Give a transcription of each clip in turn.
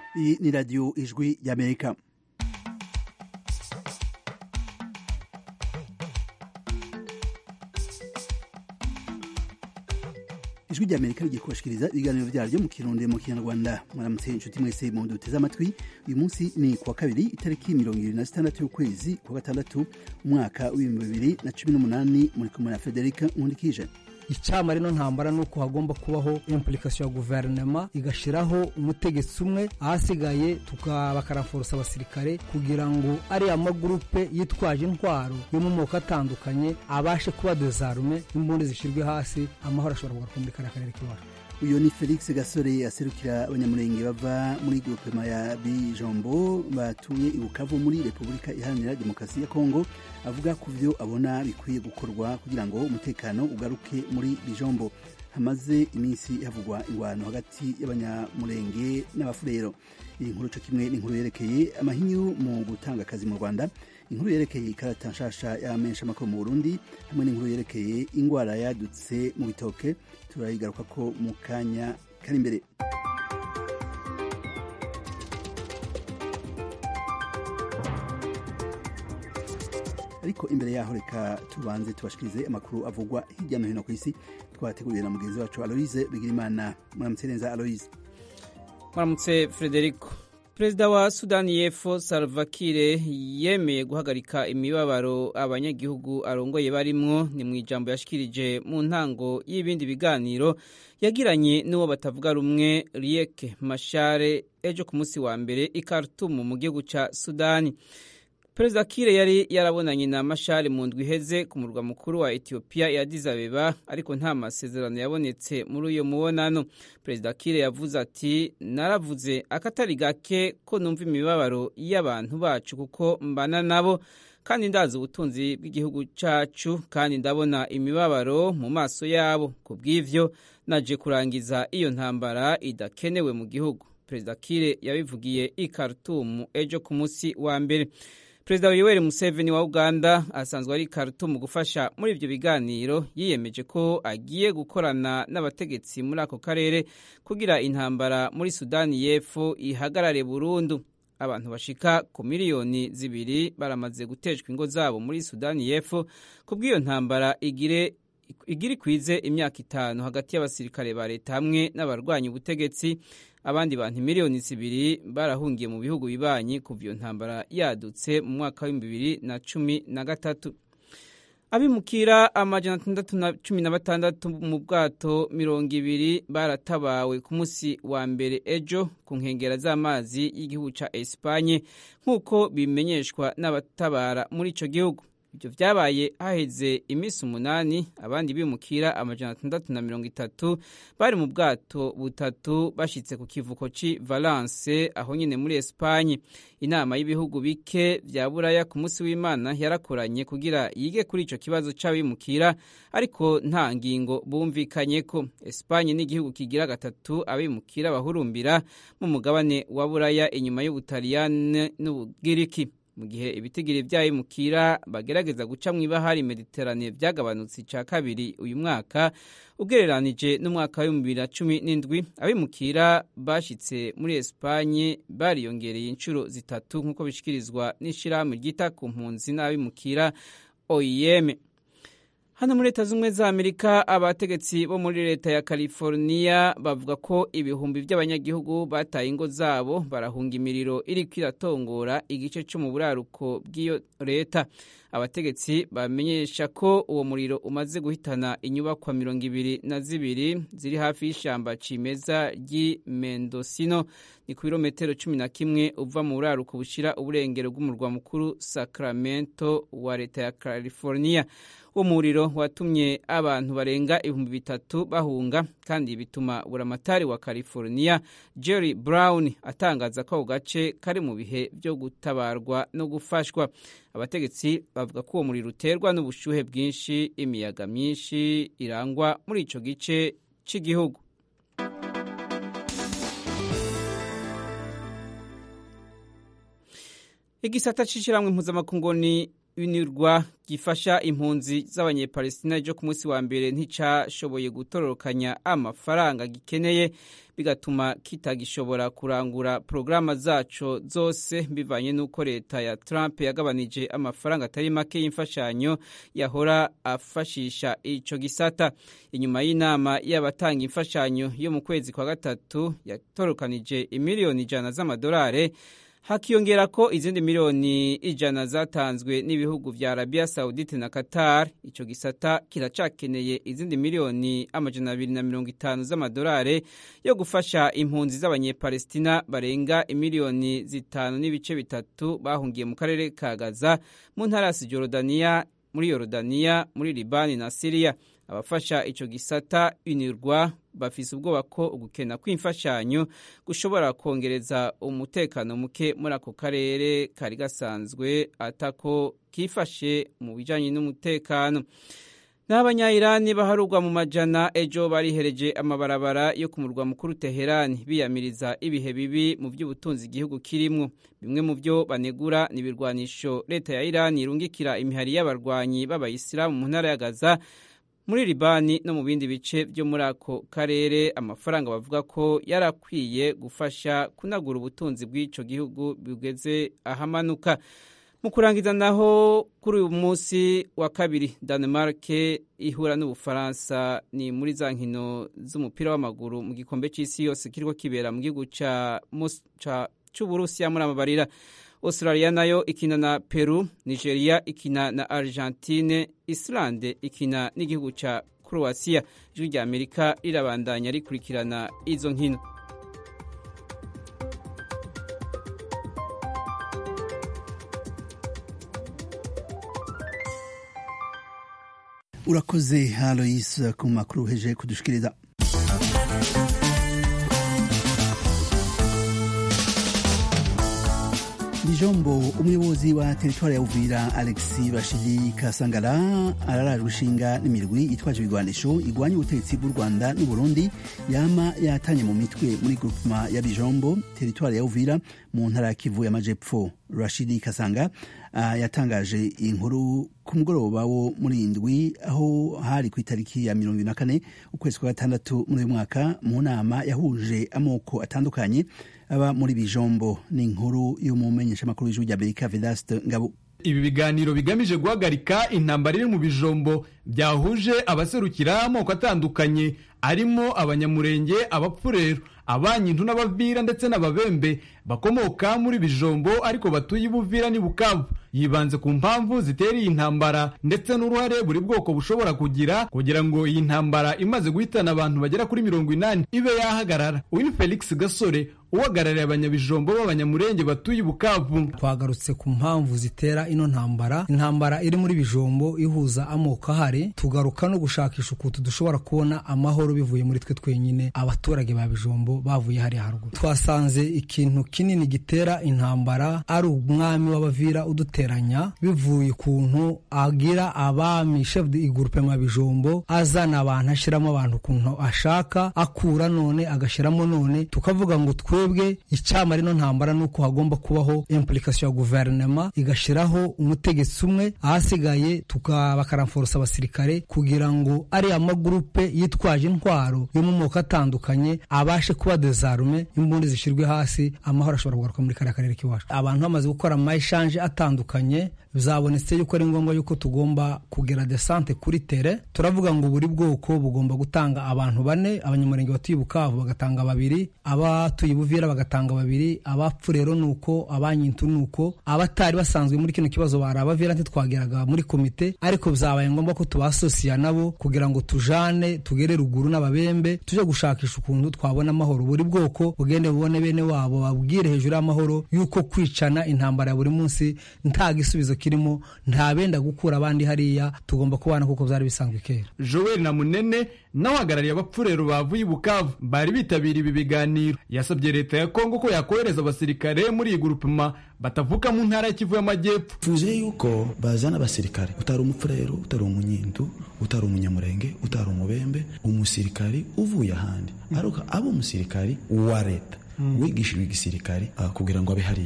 Iyi ni radiyo ijwi y'amerika ijwi ry'amerika rigiye kubashikiriza ibiganiro vyaryo mu kirundi mu kinyarwanda mwaramutse inshuti mwese mu duteze amatwi uyu munsi ni kuwa kabiri itariki mirongo ibiri na zitandatu y'ukwezi kwa gatandatu umwaka w'ibihumbi bibiri na cumi n'umunani muri kumwe na federika nkundikije icama rino ntambara ni uko hagomba kubaho implikasiyo ya guverinoma igashiraho umutegetsi umwe ahasigaye bakaraforusa abasirikare kugira ngo ariya magurupe yitwaje intwaro yo mu moko atandukanye abashe kuba dezarume n'imbunda zishirwe hasi amahoro ashobora kugaruka muri kariya karere k'iwacu uyu ni felix gasore aserukira abanyamurenge bava muri grupema ya bijombo batuye i bukavu muri repubulika iharanira demokarasi ya kongo avuga ku byo abona bikwiye gukorwa kugira ngo umutekano ugaruke muri bijombo hamaze iminsi havugwa ingwano hagati y'abanyamurenge n'abafurero iyi nkuru co kimwe n'inkuru yerekeye amahinyu mu gutanga akazi mu rwanda inkuru yerekeye ikarata nshasha y'amensha makuru mu burundi hamwe n'inkuru yerekeye ingwara yadutse mu bitoke turayigaruka ko mu kanya kari imbere ariko imbere yaho reka tubanze tubashikirize amakuru avugwa hirya no hino ku isi twateguriwe na mugenzi wacu aloise bigirimana muramutse neza aloise muramutse frederico perezida wa sudani y'epfo salva kiir yemeye guhagarika imibabaro abanyagihugu arongoye barimwo ni mu ijambo yashikirije mu ntango y'ibindi biganiro yagiranye n'uwo batavuga rumwe riek mashare ejo ku munsi wa mbere i khartoum mu gihugu ca sudani perezida kire yari yarabonanye na mashari mu ndwi iheze ku murwa mukuru wa etiyopiya ya Addis Abeba ariko nta masezerano yabonetse muri uyo mubonano perezida kire yavuze ati naravuze akatari gake ko numva imibabaro y'abantu bacu kuko mbana nabo kandi ndazi ubutunzi bw'igihugu cyacu kandi ndabona imibabaro mu maso yabo ku bw'ivyo naje kurangiza iyo ntambara idakenewe mu gihugu perezida kire yabivugiye i Khartoum ejo ku munsi wa mbere perezida yoweri museveni wa uganda asanzwe ari Khartoum gufasha muri ibyo biganiro yiyemeje ko agiye gukorana n'abategetsi muri ako karere kugira intambara muri sudani y'epfo ihagarare burundu abantu bashika ku miliyoni zibiri baramaze guteshwa ingo zabo muri sudani y'epfo ku bw'iyo ntambara igire igira ikwize imyaka itanu hagati y'abasirikare ba leta hamwe n'abarwanya ubutegetsi abandi bantu miliyoni zibiri barahungiye mu bihugu bibanyi kuva iyo ntambara yadutse mu mwaka w'ibihumbi bibiri na cumi na gatatu abimukira amajana atandatu na cumi na batandatu mu bwato mirongo ibiri baratabawe ku munsi wa mbere ejo ku nkengera z'amazi y'igihugu ca esipanye nk'uko bimenyeshwa n'abatabara muri ico gihugu ibyo byabaye haheze iminsi umunani abandi bimukira amajana atandatu na mirongo itatu bari mu bwato butatu bashyitse ku kivuko cy'i valence aho nyine muri esipanye inama y'ibihugu bike bya buraya ku munsi w'imana yarakoranye kugira yige kuri icyo kibazo cy'abimukira ariko nta ngingo bumvikanye ko esipanye ni igihugu kigira gatatu abimukira bahurumbira mu mugabane wa buraya inyuma y'ubutaliyani n'ubugiriki mu gihe ibitigiri by'abimukira bagerageza guca mu ibahari mediterane byagabanutse icya kabiri uyu mwaka ugereranije n'umwaka w'ibihumbi bibiri na cumi n'indwi abimukira bashyitse muri esipanye bariyongereye inshuro zitatu nk'uko bishyikirizwa n'ishyirahamwe ryita ku mpunzi n'abimukira oem hano muri leta z'ubumwe za amerika abategetsi bo muri leta ya california bavuga ko ibihumbi by'abanyagihugu bataye ingo zabo barahunga imiriro iri kwiratongora igice cyo mu buraruko bw'iyo leta abategetsi bamenyesha ko uwo muriro umaze guhitana inyubakwa mirongo ibiri na zibiri ziri hafi y'ishyamba cimeza ry'i mendosino ni ku birometero cumi na kimwe uva mu buraruko bushyira uburengero bw'umurwa mukuru sacramento wa leta ya california uwo muriro watumye abantu barenga ibihumbi bitatu bahunga kandi bituma buramatari wa california jerry brown atangaza ko ako gace kari mu bihe byo gutabarwa no gufashwa abategetsi bavuga ko uwo muriro uterwa n'ubushyuhe bwinshi imiyaga myinshi irangwa muri icyo gice cy'igihugu igisata c'ishiramwe mpuzamakungu ni unirwa gifasha impunzi z'abanyepalestina ryo ku munsi wa mbere nticashoboye gutororokanya amafaranga gikeneye bigatuma kitagishobora kurangura porogaramu zaco zose bivanye n'uko leta ya Trump yagabanije amafaranga atari make y'imfashanyo yahora afashisha ico gisata inyuma y'inama y'abatanga imfashanyo yo mu kwezi kwa gatatu yatorokanije imiliyoni ijana z'amadolari hakiyongera ko izindi miliyoni ijana zatanzwe n'ibihugu vya Arabia Saudite na Qatar ico gisata kiracakeneye izindi miliyoni amajana abiri na mirongo itanu z'amadolari yo gufasha impunzi z'abanyepalestina barenga imiliyoni zitanu n'ibice bitatu bahungiye mu karere ka Gaza mu ntara ya Cisjordania muri Yorodaniya muri Libani na Syria abafasha ico gisata unirwa bafise ubwoba ko ugukena kw'imfashanyo gushobora kongereza umutekano muke muri ako karere kari gasanzwe atako kifashe mu bijanye n'umutekano n'abanyayirani baharurwa mu majana ejo barihereje amabarabara yo ku murwa mukuru Teherani biyamiriza ibihe bibi mu by'ubutunzi igihugu kirimwo bimwe mu byo banegura ni ibirwanisho leta ya Irani irungikira imihari y'abarwanyi b'abayisilamu mu ntara ya Gaza muri Libani no mu bindi bice byo muri ako karere amafaranga bavuga ko yarakwiye gufasha kunagura ubutunzi bw'ico gihugu bugeze ahamanuka mu kurangiza naho kuri uyu munsi wa kabiri Denmark ihura n'Ubufaransa ni muri za nkino z'umupira w'amaguru mu gikombe c'isi yose kiriko kibera mu gihugu ca c'Uburusiya muri amabarira Australia nayo ikina na Peru, Nigeria ikina na Argentine, Islande ikina n'igihugu ca Croatia. Ijwi rya Amerika rirabandanya rikurikirana izo nkino. urakoze Alois ku makuru uheje kudushikiriza Bijombo umuyobozi wa teritwari ya Uvira Alexis Bashiri Kasangara ararajwe ishinga n'imirwi itwaje ibigwanisho igwanya ubutegetsi bw'u Rwanda n'u Burundi yama yatanye mu mitwe muri groupema ya Bijombo teritwari ya Uvira mu ntara ya Kivu y'Amajepfo Rashidi Kasanga uh, yatangaje inkuru ku mugoroba wo muri indwi aho hari ku itariki ya mirongo na kane ukwezi kwa gatandatu muri uyu mwaka mu nama yahuje amoko atandukanye aba muri bijombo ni inkuru y'umumenyeshamakuru w'ijwi rya Amerika Vedaste Ngabo ibi biganiro bigamije guhagarika intambara iri mu bijombo byahuje abaserukira amoko atandukanye arimo abanyamurenge abapfurero abanyintu n'abavira ndetse n'ababembe bakomoka muri bijombo ariko batuye ibuvira n'i bukavu yibanze ku mpamvu zitera iyi ntambara ndetse n'uruhare buri bwoko bushobora kugira kugira ngo iyi ntambara imaze guhitana abantu bagera kuri mirongo inani ibe yahagarara uyu ni felix gasore uhagarariye abanyabijombo b'abanyamurenge batuye i bukavu twagarutse ku mpamvu zitera ino ntambara intambara iri muri bijombo ihuza amoko ahari tugaruka no gushakisha ukuntu dushobora kubona amahoro bivuye muri twe twenyine abaturage ba bijombo bavuye hariya haruguru twasanze ikintu kinini gitera intambara ari umwami w'abavira uduteranya bivuye ukuntu agira abami chef de groupe ma bijombo azana abantu ashyiramo abantu ukuntu ashaka akura none agashyiramo none tukavuga ngo twebwe icyama rino ntambara ni uko hagomba kubaho implication ya guverinoma igashyiraho umutegetsi umwe ahasigaye bakaramforosa abasirikare kugira ngo ariya magurupe yitwaje intwaro yo mu moko atandukanye abashe kuba dezarume imbunda zishyirwe hasi amahoro ashobora kugaruka muri kariya karere k'iwacu abantu bamaze gukora amayishanje atandukanye bizabonetse yuko ari ngombwa yuko tugomba kugera desante kuri tere turavuga ngo buri bwoko bugomba gutanga abantu bane abanyamurenge batuye bukavu bagatanga babiri abatuye buvira bagatanga babiri abapfu rero ni uko abanyintu ni uko abatari basanzwe muri kino kibazo bari abavira ntitwageraga muri komite ariko byabaye ngombwa ko tubasosiya nabo kugira ngo tujane tugere ruguru n'ababembe tujye gushakisha ukuntu twabona amahoro buri bwoko bugende bubone bene wabo babwire hejuru y'amahoro yuko kwicana intambara ya buri munsi nta gisubizo kirimo nta benda gukura abandi hariya tugomba kubana kuko byari bisanzwe kera joel na munene n'abahagarariye abapfurero bavuye i bukavu bari bitabiriye ibi biganiro yasabye leta ya kongo ko yakohereza abasirikare muri iyi gurupema batavuka mu ntara ya kivu y'amajyepfo tuzi yuko bazana abasirikare utari umupfurero utari umunyindu utari umunyamurenge utari umubembe umusirikari uvuye ahandi ariko aba umusirikari wa leta wigishijwe igisirikare kugira ngo abe hariya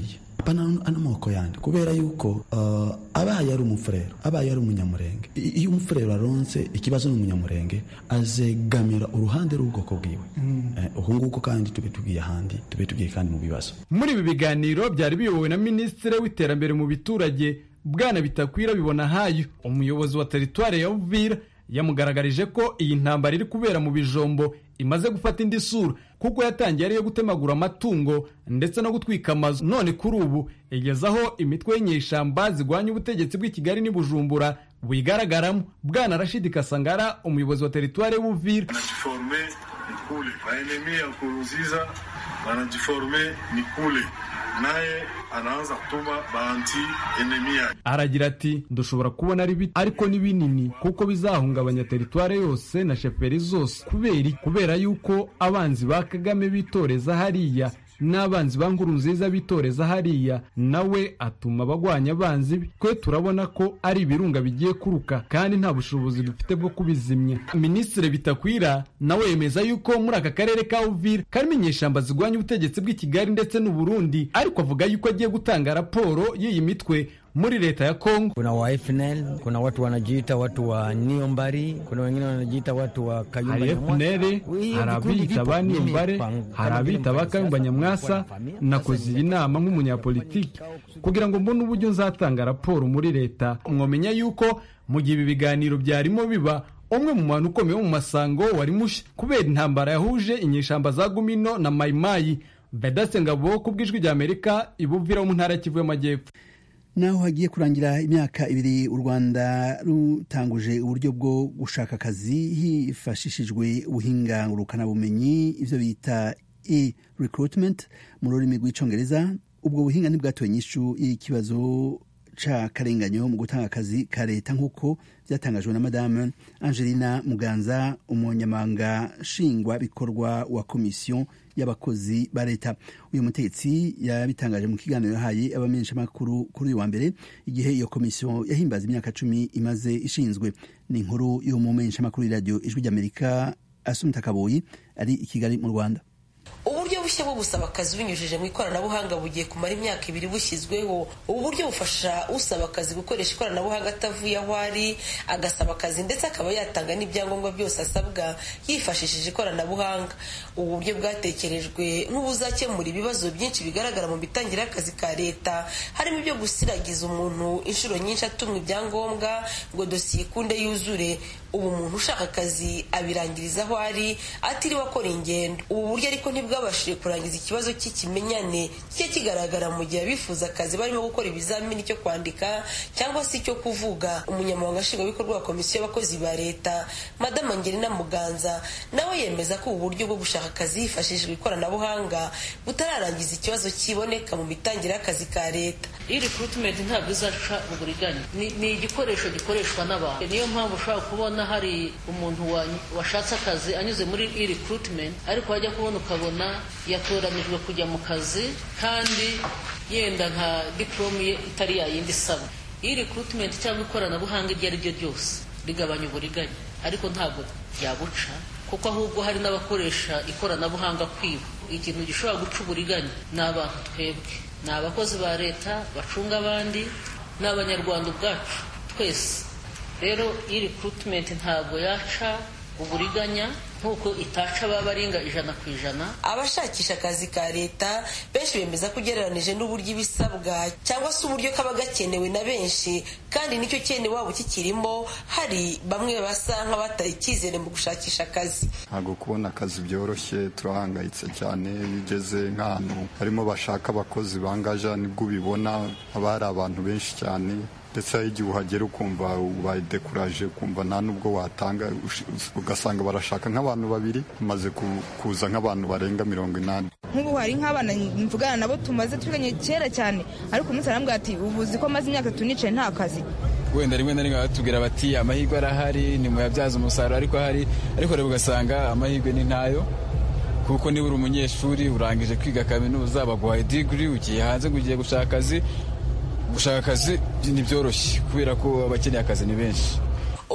pana n'amoko yandi kubera yuko uh, abaye ari umufurero abaye ari umunyamurenge iyo umufurero aronse ikibazo n'umunyamurenge azegamira uruhande rw'ubwoko bwiwe uku nguku kandi tube tugiye ahandi tube tugiye kandi mu bibazo muri ibi biganiro byari biyobowe na minisitiri w'iterambere mu biturage bwana bitakwira bibona hayo umuyobozi wa teritwari ya uvira yamugaragarije ko iyi ntambara iri kubera mu bijombo imaze gufata indi sura kuko yatangiye ariyo gutemagura amatungo ndetse no gutwika amazu none kuri ubu igeze aho imitwe y'inyeshyamba zirwanya ubutegetsi bw'i kigali n'i bujumbura buyigaragaramo bwana rashidi kasangara umuyobozi wa teritwari y'ubuvira wanajiforme ni kule maenemi ya kuruziza wanajiforme ni kule naye anaanza kutuma baanti enemi yake aragira ati dushobora kubona ari bito ariko ni binini kuko bizahungabanya teritware yose na sheferi zose kubera kubera yuko abanzi ba kagame bitoreza hariya n'abanzi ba nkuru nziza bitoreza hariya nawe atuma abagwanya abanzi be twe turabona ko ari ibirunga bigiye kuruka kandi nta bushobozi dufite bwo kubizimya minisitiri bitakwira nawe yemeza yuko muri aka karere ka uvira karimo inyeshyamba zirwanya ubutegetsi bw'i kigali ndetse n'uburundi ariko avuga yuko agiye gutanga raporo y'iyi mitwe muri leta ya Kongo. Kuna wa FNL, kuna watu wanajiita watu wa Niombari, kuna wengine wanajiita watu wa Kayumba hari FNL, hari abita ba Niombare, hari abita ba Kayumba Nyamwasa. Nakoze iyi nama nk'umunyapolitiki kugira ngo mbone uburyo nzatanga raporo muri leta. Mwomenya yuko mu gihe ibi biganiro byarimo biba umwe mu bantu ukomeye wo mu masango wari mushya kubera intambara yahuje inyeshamba za Gumino na Mayimayi. Vedaste Ngabo ku bw'ijwi ry'Amerika ibuvira wo mu ntara ya Kivu y'Amajyepfo. naho hagiye kurangira imyaka ibiri u rwanda rutanguje uburyo bwo gushaka akazi hifashishijwe ubuhinga ngurukanabumenyi ibyo bita e recruitment mu rurimi rw'icyongereza ubwo buhinga ntibwatoye inyishu y'ikibazo c'akarenganyo mu gutanga akazi ka leta nk'uko byatangajwe na madame angelina muganza umunyamabanga nshingwabikorwa wa komisiyo y'abakozi ba leta uyu mutegetsi yabitangaje mu kiganiro yahaye abamenyeshamakuru kuri uyu wa mbere igihe iyo komisiyo yahimbaza imyaka cumi imaze ishinzwe ni inkuru y'umumenyeshamakuru y'iradiyo ijwi ry'amerika asumita kaboyi ari i kigali mu rwanda uburyo bushya bwo gusaba akazi binyujije mu ikoranabuhanga bugiye kumara imyaka ibiri bushyizweho ubu buryo bufasha usaba akazi gukoresha ikoranabuhanga atavuye aho ari agasaba akazi ndetse akaba yatanga n'ibyangombwa byose asabwa yifashishije ikoranabuhanga ubu buryo bwatekerejwe nk'ubuzakemura ibibazo byinshi bigaragara mu mitangire y'akazi ka leta harimo ibyo gusiragiza umuntu inshuro nyinshi atumwa ibyangombwa ngo dosiye ikunde yuzure ubu umuntu ushaka akazi abirangiriza aho ari atiriwe akora ingendo ubu buryo ariko ntibwabashije kurangiza ikibazo cy'ikimenyane kijya kigaragara mu gihe abifuza akazi barimo gukora ibizamini cyo kwandika cyangwa se icyo kuvuga umunyamabanga nshingwabikorwa wa komisiyo y'abakozi ba leta madamu angelina muganza nawe yemeza ko ubu buryo bwo gushaka akazi hifashishijwe ikoranabuhanga butararangiza ikibazo kiboneka mu mitangire y'akazi ka leta iyi recruitment ntabwo izaca uburiganya ni igikoresho gikoreshwa n'abantu niyo mpamvu ushobora kubona hari umuntu washatse akazi anyuze muri iyi recruitment ariko wajya kubona ukabona yatoranijwe kujya mu kazi kandi yenda nka diporome ye itari yayindi isaba iyi recruitment cyangwa ikoranabuhanga iryo ari ryo ryose rigabanya uburiganya ariko ntabwo ryabuca kuko ahubwo hari n'abakoresha ikoranabuhanga kwiba ikintu gishobora guca uburiganya ni abantu twebwe ni abakozi ba leta bacunga abandi ni abanyarwanda ubwacu twese rero iyi recruitment ntabwo yaca uburiganya nk'uko itaca babaringa ijana ku ijana abashakisha akazi ka leta benshi bemeza ko ugereranije n'uburyo ibisabwa cyangwa se uburyo kaba gakenewe na benshi kandi nicyo cyene waba ukikirimo hari bamwe basa nk'abataye icyizere mu gushakisha akazi ntabwo kubona akazi byoroshye turahangayitse cyane iyo ugeze nk'ahantu harimo bashaka abakozi bangaja nibwo ubibona haba hari abantu benshi cyane ndetse hari igihe uhagera ukumva ubaye dekuraje ukumva nta n'ubwo watanga ugasanga barashaka nk'abantu babiri bamaze kuza nk'abantu barenga mirongo inani nk'ubu hari nk'abana mvugana nabo tumaze twiganye kera cyane ariko umunsi arambwira ati ubuzi ko maze imyaka itatu nicaye nta kazi wenda rimwe na rimwe batubwira bati amahirwe arahari ni muyabyaza umusaruro ariko ahari ariko rero ugasanga amahirwe ni ntayo kuko niba uri umunyeshuri urangije kwiga kaminuza baguhaye digiri ugiye hanze ngo ugiye gushaka akazi gushaka akazi ntibyoroshye kubera ko abakeneye akazi ni benshi umunyamabanga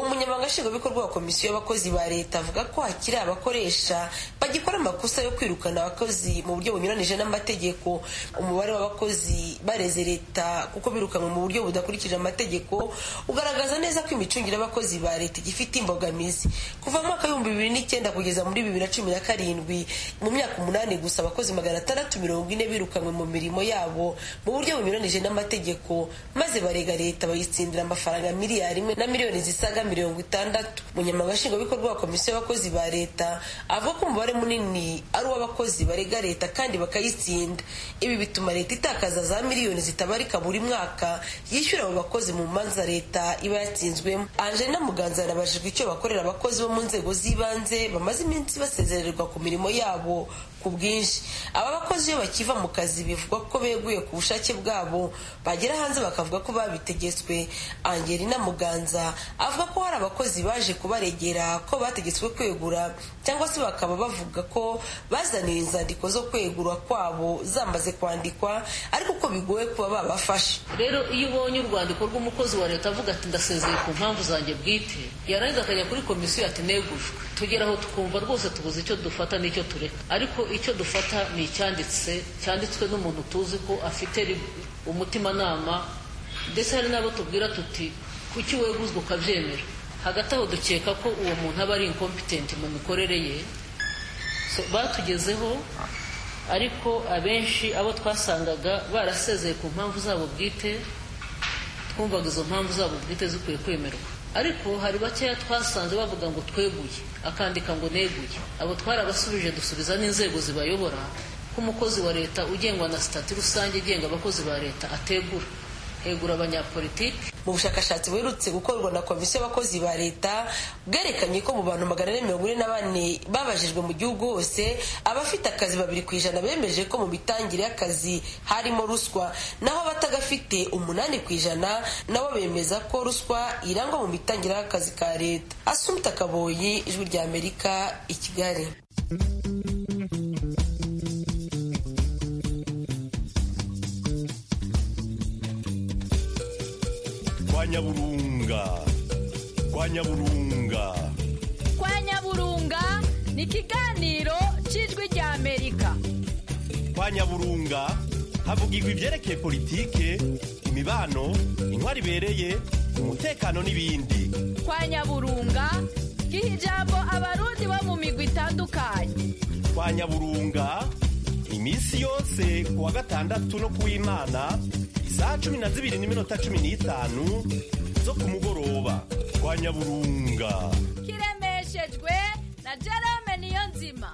nshingwabikorwa wa komisiyo y'abakozi ba leta avuga ko hakiri abakoresha bagikora amakosa yo kwirukana abakozi mu buryo bunyuranije n'amategeko umubare w'abakozi bareze leta kuko birukanwe mu buryo budakurikije amategeko ugaragaza neza ko imicungire y'abakozi ba leta igifite imbogamizi kuva mu mwaka w'ibihumbi bibiri n'icyenda kugeza muri bibiri na cumi na karindwi mu myaka umunani gusa abakozi magana atandatu mirongo ine birukanwe mu mirimo yabo mu buryo bunyuranije n'amategeko maze barega leta bayitsindira amafaranga miliyari imwe na miliyoni zisaga mirongo itandatu umunyamabanga nshingwabikorwa wa komisiyo y'abakozi ba leta avuga ko umubare munini ari uw'abakozi barega leta kandi bakayitsinda ibi bituma leta itakaza za miliyoni zitabarika buri mwaka yishyura abo bakozi mu manza leta iba yatsinzwemo angelina muganza yanabajijwe icyo bakorera abakozi bo mu nzego z'ibanze bamaze iminsi basezererwa ku mirimo yabo ku bwinshi aba bakozi iyo bakiva mu kazi bivugwa ko beguye ku bushake bwabo bagera hanze bakavuga ko babitegetswe angelina muganza avuga ko hari abakozi baje kubaregera ko bategetswe kwegura cyangwa se bakaba bavuga ko bazaniwe inzandiko zo kwegura kwabo zamaze kwandikwa ariko ko bigoye kuba babafashe rero iyo ubonye urwandiko rw'umukozi wa leta avuga ati ndasezeye ku mpamvu zanjye bwite yarangiza akajya kuri komisiyo ati negujwe tugeraho tukumva rwose tubuze icyo dufata n'icyo tureka ariko icyo dufata ni icyanditse cyanditswe n'umuntu tuzi ko afite umutimanama ndetse hari n'abo tubwira tuti kuki weguzwa ukabyemera hagati aho dukeka ko uwo muntu aba ari inkompitenti mu mikorere ye batugezeho ariko abenshi abo twasangaga barasezeye ku mpamvu zabo bwite twumvaga izo mpamvu zabo bwite zikwiye kwemerwa ariko hari bakeya twasanze bavuga ngo tweguye akandika ngo neguye abo twarabasubije dusubiza n'inzego zibayobora ko umukozi wa leta ugengwa na sitati rusange igenga abakozi ba leta ategura hegura abanyapolitiki mu bushakashatsi buherutse gukorwa na komisiyo y'abakozi ba leta bwerekanye ko mu bantu magana ane mirongo ine na bane babajijwe mu gihugu hose abafite akazi babiri ku ijana bemeje ko mu mitangire y'akazi harimo ruswa naho abatagafite umunani ku ijana nabo bemeza ko ruswa irangwa mu mitangire y'akazi ka leta asumta kaboyi ijwi rya amerika i kigali kwa nyaburunga kwa nyaburunga kwa nyaburunga ni ikiganiro cy'ijwi rya amerika kwa nyaburunga havugirwa ibyerekeye politike imibano intwari ibereye umutekano n'ibindi kwa nyaburunga giha ijambo abarundi bo mu migwi itandukanye kwa nyaburunga iminsi yose ku wa gatandatu no ku w'imana isaha cumi na zibiri n'iminota cumi n'itanu zo ku mugoroba kwa nyaburunga kiremeshejwe na jerome niyo nzima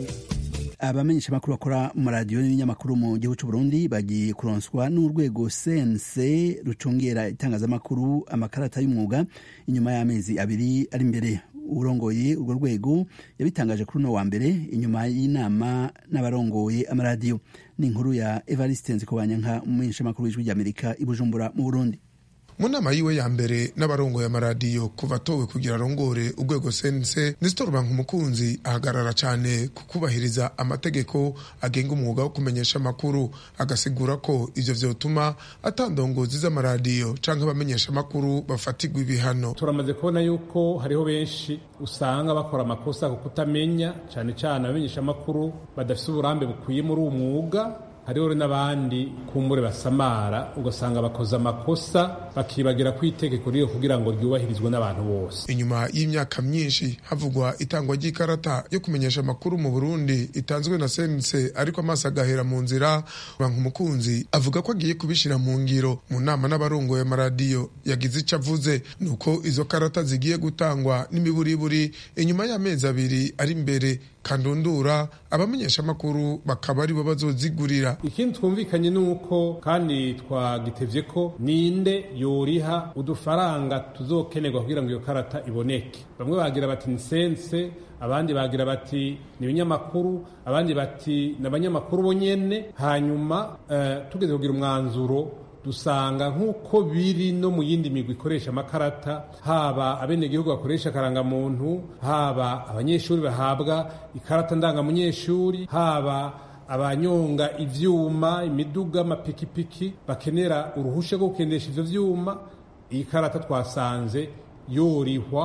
abamenyesha amakuru bakora mu maradiyo n'ibinyamakuru mu gihugu cy'u Burundi bagiye kuronswa n'urwego CNC rucungera itangazamakuru amakarata y'umwuga inyuma y'amezi abiri ari imbere urongoye urwo rwego yabitangaje kuri uno wa mbere inyuma y'inama n'abarongoye amaradiyo ni inkuru ya Evariste Nzikobanyanka umumenyeshamakuru w'ijwi ry'Amerika i Bujumbura mu Burundi mu nama yiwe ya mbere n'abarongoye amaradiyo kuva atowe kugira arongore urwego sense nestor rubanka umukunzi ahagarara cyane ku kubahiriza amategeko agenga umwuga wo kumenyesha amakuru agasigura ko ivyo vyotuma atandongozi z'amaradiyo canke abamenyesha amakuru bafatirwa ibihano turamaze kubona yuko hariho benshi usanga bakora amakosa ku kutamenya cyane cyane abamenyesha amakuru badafite uburambe bukwiye muri uwo mwuga hariho n'abandi kumbure basamara ugasanga bakoze amakosa bakibagira ku itegeko ryo kugira ngo ryubahirizwe n'abantu bose inyuma y'imyaka myinshi havugwa itangwa ry'ikarata yo kumenyesha amakuru mu burundi itanzwe na sense ariko amaso agahera mu nzira banka umukunzi avuga ko agiye kubishyira mu ngiro mu nama n'abarongoye amaradiyo yagize icyo avuze ni uko izo karata zigiye gutangwa n'imiburiburi inyuma y'amezi abiri ari imbere kandundura abamenyesha amakuru bakaba aribo bazozigurira ikindi twumvikanye ni uko kandi twagitevye ko ninde yoriha udufaranga tuzokenerwa kugira ngo iyo karata iboneke bamwe bagira bati ni sense abandi bagira bati ni ibinyamakuru abandi bati ni abanyamakuru bonyene hanyuma uh, tugeze kugira umwanzuro dusanga nk'uko biri no mu yindi migwi ikoresha amakarata haba abenegihugu bakoresha akarangamuntu haba abanyeshuri bahabwa ikarata ndangamunyeshuri haba abanyonga ivyuma imiduga amapikipiki bakenera uruhusha rwo gukenesha ivyo vyuma iyi karata twasanze yorihwa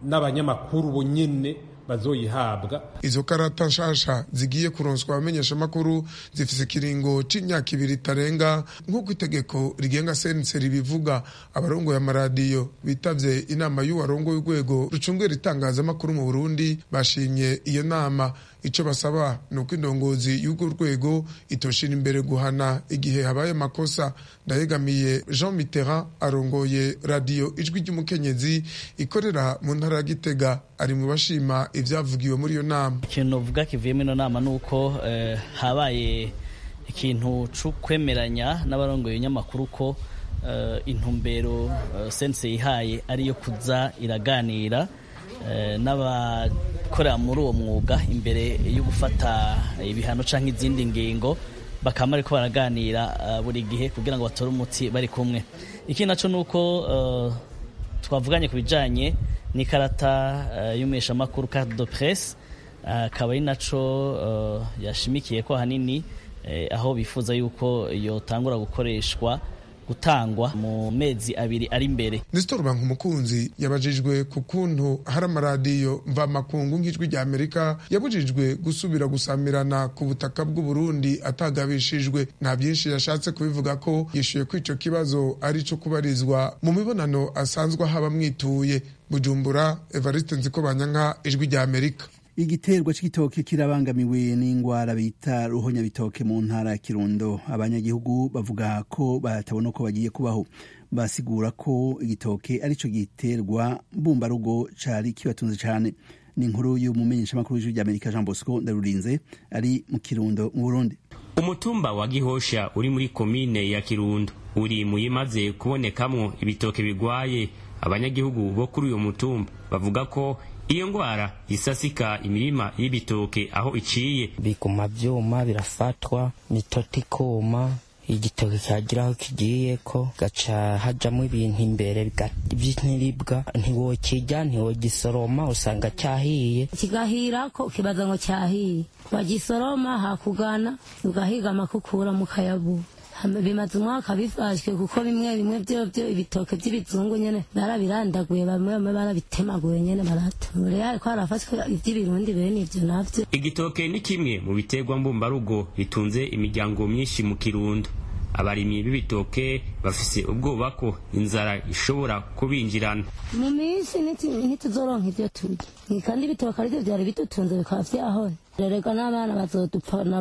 n'abanyamakuru bonyene bazoyihabwa izo karata nshasha zigiye kuronswa abamenyeshamakuru zifise ikiringo c'imyaka ibiri itarenga nk'uko itegeko rigenga sense ribivuga abarongoye amaradiyo bitavye inama y'uwarongoye urwego rucungera itangazamakuru mu burundi bashimye iyo nama ico basaba ni uko indongozi y'urwo rwego itoshira imbere guhana igihe habaye amakosa ndayegamiye jean mitterrand arongoye radiyo ijwi ry'umukenyezi ikorera mu ntara ya gitega ari mu bashima ivyavugiwe muri iyo nama ikintu novuga kivuyemo ino nama ni uko eh, habaye ikintu co kwemeranya n'abarongoye ibinyamakuru ko eh, intumbero eh, sense yihaye ariyo kuza iraganira eh, n'abakorera muri uwo mwuga imbere yo gufata ibihano canke izindi ngingo bakaba bariko baraganira uh, buri gihe kugira ngo batore umuti bari kumwe ikindi naco ni uko uh, twavuganye ku bijanye n'ikarata uh, y'umuheshamakuru carte de presse akaba ari naco yashimikiye ko ahanini aho bifuza yuko yotangura gukoreshwa gutangwa mu mezi abiri ari imbere Nestor Bankumukunzi yabajijwe ku kuntu hari amaradiyo mvamakungu nk'ijwi rya Amerika yabujijwe gusubira gusamirana ku butaka bw'u Burundi atagabishijwe nta byinshi yashatse kubivuga ko yishuye ko ico kibazo ari ico kubarizwa mu mibonano asanzwe haba mwituye Bujumbura Evariste Nzikobanyanka ijwi rya Amerika igiterwa c'igitoke kirabangamiwe n'ingwara bita ruhonyabitoke mu ntara ya kirundo abanyagihugu bavuga ko batabona uko bagiye kubaho basigura ko igitoke arico giterwa mbumbarugo cari kibatunze cane ni inkuru y'umumenyeshamakuru w'ijwi ry'amerika jean bosco ndarurinze ari mu kirundo mu burundi umutumba wa gihosha uri muri komine ya kirundo uri mu yimaze kubonekamwo ibitoke bigwaye abanyagihugu bo kuri uyo mutumba bavuga ko iyo ngwara isasika imirima y'ibitoke aho iciye biguma vyuma birafatwa mitoto ikuma igitoke cyagira aho kigiye ko gaca hajamo ibintu imbere by'intiribwa ntiwokirya ntiwogisoroma usanga cyahiye kigahira ko kibaza ngo cyahiye wagisoroma hakugana ugahiga amakukura mu kayabu bimaze umwaka bifashwe kuko bimwe bimwe byo byo ibitoke by'ibizungu nyene barabirandaguye bamwe bamwe barabitemaguye nyene baratura ariko harafashwe iby'ibirundi bene ivyo navyo igitoke ni kimwe mu biterwa mbumbarugo bitunze imiryango myinshi mu kirundo abarimyi b'ibitoke bafise ubwoba ko inzara ishobora kubinjirana mu minsi ntituzoronka ivyo turya kandi ibitoke arivyo vyari bidutunze bikaba vyahora rerega n'abana bazodupfana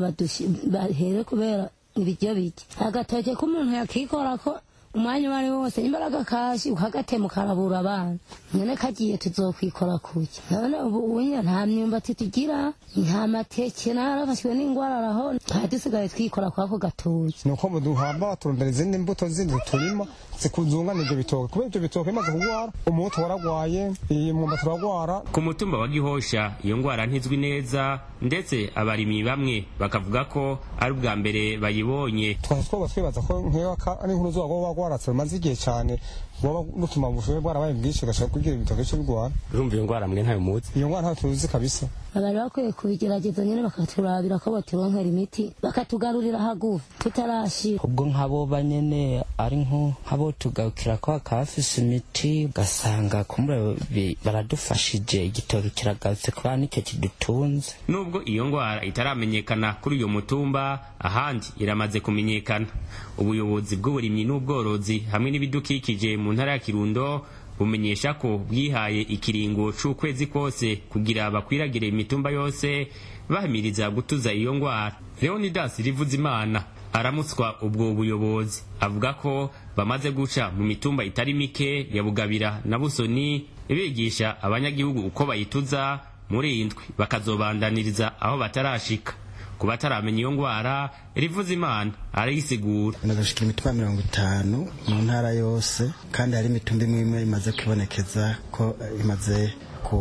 bahere kubera ibiryo bike agatoke k'umuntu yakikora ko umwanya uwo ari wo wose imbaraga kashi ukagatema ukarabura abana nyene kagiye tuzokwikora kuki none ubu unya nta myumbati tugira nta mateke narafashwe n'ingwara araho nta dusigaye twikora kwako gatoki nuko muduhamba baturondera izindi mbuto zindi turima zikuzungana ivyo bitoke kubera ivyo bitoke bimaze kugwara umuti waragwaye iyi mwumbati uragwara ku mutumba wa gihosha iyo ngwara ntizwi neza ndetse abarimyi bamwe bakavuga ko ari ubwa mbere bayibonye twari twoba twibaza ko nk'iyo ari inkuru zuba woba wagwaratse rumaze igihe cyane woba rutuma ubushobe bwarabaye bwinshi ugashaka kugira ibitoke cyo bigwara urumva iyo ngwara mwe ntayo muzi iyo ngwara ntayo tuzi kabisa bari bakwiye kubigerageza nyine bakaturabira ko baturonkera imiti bakatugarurira hagufi tutarashira ubwo nk'abo banyene ari nk'abo tugarukira ko hakafise imiti ugasanga kumure baradufashije igitoki kiragarutse kubera nicyo kidutunze nubwo iyo ngwara itaramenyekana kuri uyo mutumba ahandi iramaze kumenyekana ubuyobozi bw'uburimyi n'ubworozi hamwe n'ibidukikije mu ntara ya kirundo bumenyesha ko bwihaye ikiringo c'ukwezi kose kugira bakwiragire imitumba yose bahamiriza gutuza iyo ngwara leonidas rivuzimana aramutswa ubwo buyobozi avuga ko bamaze guca mu mitumba itari mike ya bugabira na busoni bigisha abanyagihugu uko bayituza muri indwi bakazobandaniriza aho batarashika ku bataramenya iyo ngwara rivuza imana arayisigura nagashika imitumba mirongo itanu mu ntara yose kandi hari imitumba imwe imwe imaze kwibonekeza ko imaze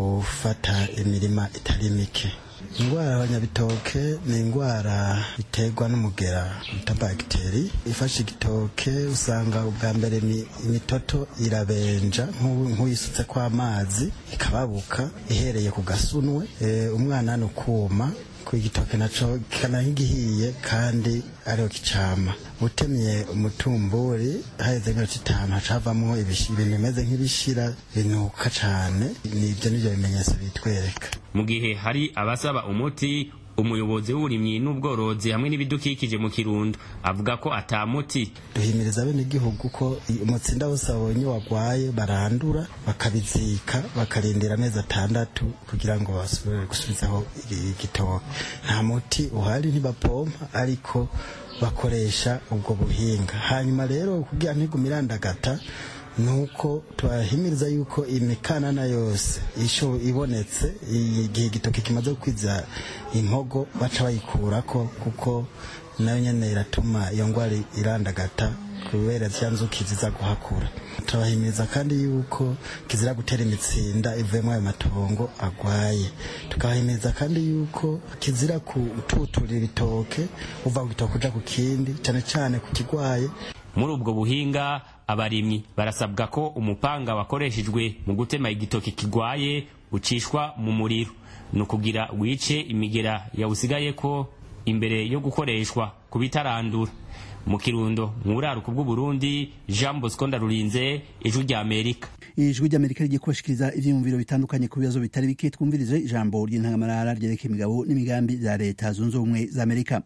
gufata imirima itari mike indwara y'abanyabitoke ni indwara iterwa n'umugera bita bagiteri ifashe igitoke usanga ubwa mbere imitoto irabenja nk'uyisutse kw'amazi ikababuka ihereye ku gasunwe umwana ni ukuma ku igitoke naco kikana nk'igihiye kandi ariho kicama utemye umutumburi haheze nk'iminota itanu haca havamwo ibishi- ibintu bimeze nk'ibishira binuka cane nivyo nivyo bimenyetso bitwereka mu gihe hari abasaba umuti umuyobozi w'uburimyi n'ubworozi hamwe n'ibidukikije mu kirundo avuga ko ata muti duhimiriza bene igihugu ko i- umutsinda wose babonye wagwaye barandura bakabizika bakarindira amezi atandatu kugira ngo basubire gusubizaho igi- igitoke nta muti uhari ntibapompa ariko bakoresha ubwo buhinga hanyuma rero kugira ntigume irandagata nuko tubahimiriza yuko imikanana yose isho ibonetse igihe igitoki kimaze gukwiza impogo baca bayikurako kuko nayo nyene iratuma iyo ngwara irandagata kubera zya nzuki ziza guhakura turabahimiriza kandi yuko kizira gutera imitsinda ivuyemo ayo matongo agwaye tukabahimiriza kandi yuko kizira kututurira ibitoke uva ku gitoke uja ku kindi cane cane ku kigwaye muri ubwo buhinga abarimyi barasabwa ko umupanga wakoreshejwe mu gutema igitoki kigwaye ucishwa mu muriro ni ukugira wice imigera yawusigayeko imbere yo gukoreshwa ku bitarandura mu kirundo mu buraruko bw'uburundi jean bosco ndarurinze ijwi rya amerika ijwi ry'amerika rigiye kubashikiriza ivyiyumviro bitandukanye ku bibazo bitari bike twumvirize ijambo ry'intangamarara ryerekeye imigabo n'imigambi za leta zunze ubumwe za amerika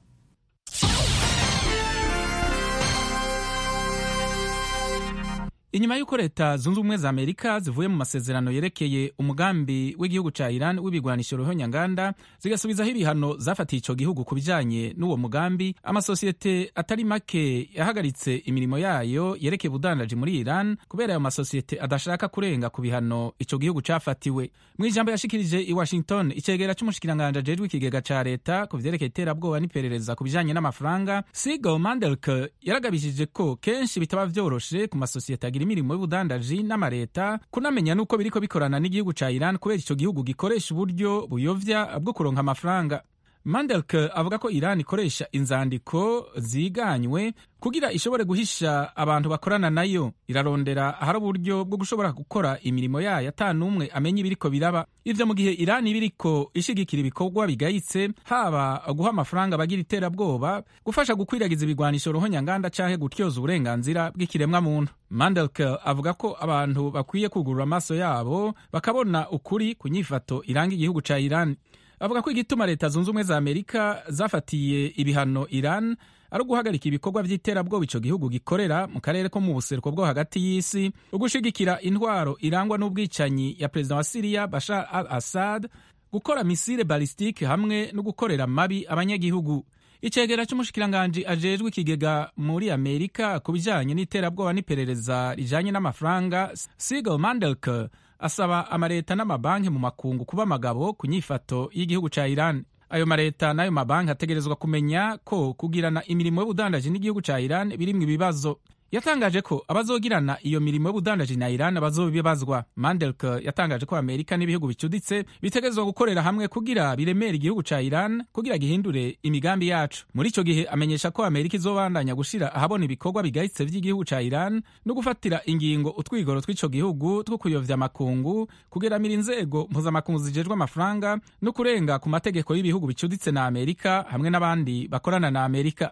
inyuma y'uko leta zunze ubumwe za amerika zivuye mu masezerano yerekeye umugambi w'igihugu ca iran w'ibigwanisho ruhonyanganda zigasubizaho ibihano zafatiye ico gihugu ku bijanye n'uwo mugambi amasosiyete atari make yahagaritse imirimo yayo yerekeye ubudandaji muri iran kubera ayo masosiyete adashaka kurenga ku bihano ico gihugu cafatiwe mu ijambo yashikirije i washington icegera c'umushikiranganje ajejwe ikigega ca leta ku vyerekeye iterabwoba n'iperereza ku bijanye n'amafaranga sigal mandelk yaragabishije ko kenshi bitaba vyoroshe ku masosiyete agira imirimo y'ubudandaji n'amareta kunamenya nuko biriko bikorana n'igihugu ca Iran kubera ico gihugu gikoresha uburyo buyovya bwo kuronka amafaranga Mandelk avuga ko Iran ikoresha inzandiko ziganywe kugira ishobore guhisha abantu bakorana nayo irarondera ahari uburyo bwo gushobora gukora imirimo yayo ata n'umwe amenya ibiriko biraba ivyo mu gihe Iran ibiriko ishigikira ibikorwa bigayitse haba guha amafaranga abagira iterabwoba gufasha gukwiragiza ibigwanisho ruhonyanganda canke gutyoza uburenganzira bw'ikiremwa muntu Mandelk avuga ko abantu bakwiye kugurura amaso yabo bakabona ukuri ku nyifato iranga igihugu ca Iran avuga ko igituma leta zunze ubumwe za amerika zafatiye ibihano iran ari uguhagarika ibikorwa by'iterabwoba ico gihugu gikorera mu karere ko mu buseruko bwo hagati y'isi ugushigikira intwaro irangwa n'ubwicanyi ya perezida wa siriya bashar al assad gukora misile balistike hamwe no gukorera mabi abanyagihugu icegera c'umushikiranganji ajejwe ikigega muri amerika ku bijanye n'iterabwoba n'iperereza rijanye n'amafaranga sigal mandelk asaba amareta n'amabanki mu makungu kuba amagabo ku nyifato y'igihugu ca Iran ayo mareta n'ayo mabanki ategerezwa kumenya ko kugirana imirimo y'ubudandaji n'igihugu ca Iran birimwo ibibazo yatangaje ko abazogirana iyo mirimo y'ubudandaji na Iran bazobibazwa Mandelk yatangaje ko Amerika n'ibihugu bicuditse bitegerezwa gukorera hamwe kugira biremere igihugu ca Iran kugira gihindure imigambi yacu muri ico gihe amenyesha ko Amerika izobandanya gushira ahabona ibikorwa bigayitse vy'igihugu ca Iran no gufatira ingingo utwigoro tw'ico gihugu two kuyovya amakungu kugeramira inzego mpuzamakungu zijejwe amafaranga no kurenga ku mategeko y'ibihugu bicuditse na Amerika hamwe n'abandi bakorana na Amerika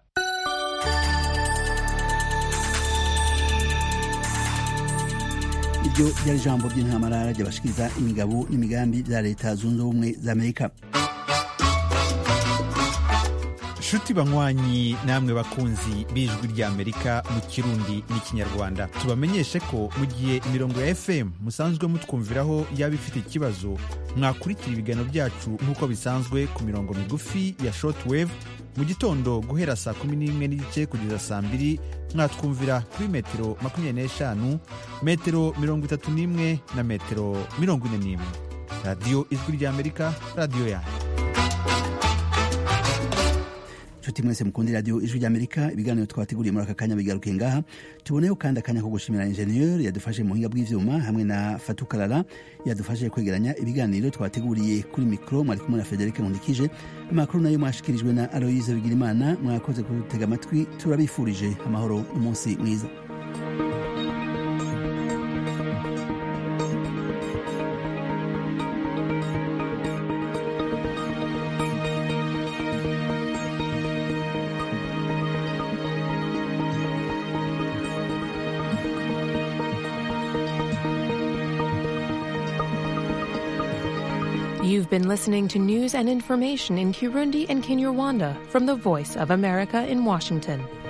iryo ryari ijambo ry'intamarara ryabashikiriza imigabo n'imigambi bya leta zunze ubumwe za amerika nshuti banywanyi namwe bakunzi b'ijwi ry'amerika mu kirundi n'ikinyarwanda tubamenyeshe ko mu gihe imirongo ya fm musanzwe mutwumviraho yaba ifite ikibazo mwakurikira ibiganiro byacu nk'uko bisanzwe ku mirongo migufi ya shortwave mu gitondo guhera saa kumi n'imwe n'igice kugeza saa mbiri mwatwumvira kuri metero makumyabiri n'eshanu metero mirongo itatu n'imwe na metero mirongo ine n'imwe radiyo ijwi ry'amerika radiyo yanyu nshuti mwese mukundi radiyo ijwi ry'amerika ibiganiro twabateguriye muri aka kanya bigaruke ngaha tuboneho kandi akanya ko gushimira injeniyeri yadufashe mu buhinga bw'ivyuma hamwe na fatukarara yadufashe kwegeranya ibiganiro twabateguriye kuri mikoro mwari kumwe na federike nkundikije amakuru nayo mwashikirijwe na aloyize bigirimana mwakoze kutega amatwi turabifurije amahoro n'umunsi mwiza You've been listening to news and information in Kirundi and Kinyarwanda from the Voice of America in Washington.